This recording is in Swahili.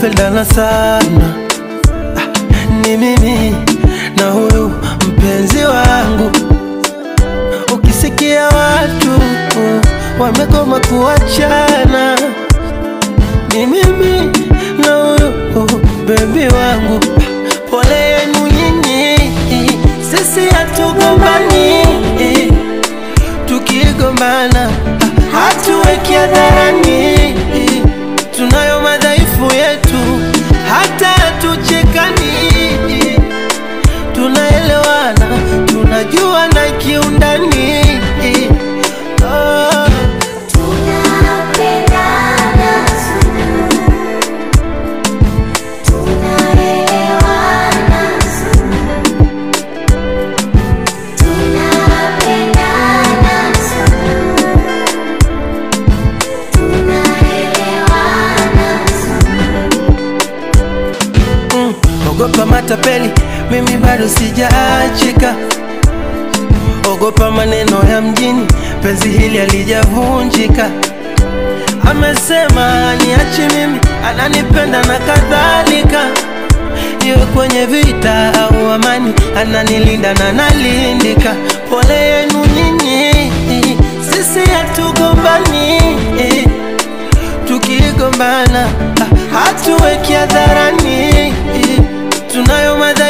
tunapendana sana ah, ni mimi na huyu mpenzi wangu ukisikia watu uh, wamegoma kuachana ni mimi na huyu uh, bebi wangu pole yenu nyinyi sisi hatugombani tukigombana hatuweki hadharani tunayo madhaifu yetu hata hatuchekani tunaelewana tunajua na kiundani oh. Tunapendana sana, tunaelewana sana, tunapendana sana, tunaelewana sana. Mm, ogopa matapeli, mimi bado sijaachika. Ogopa maneno ya mjini, penzi hili halijavunjika. Amesema niachi mimi, ananipenda na kadhalika. Iwe kwenye vita au amani, ananilinda na nalindika. Pole yenu nyinyi, sisi hatugombani tukigombana ah, hatuweki hadharani tunayo madhaifu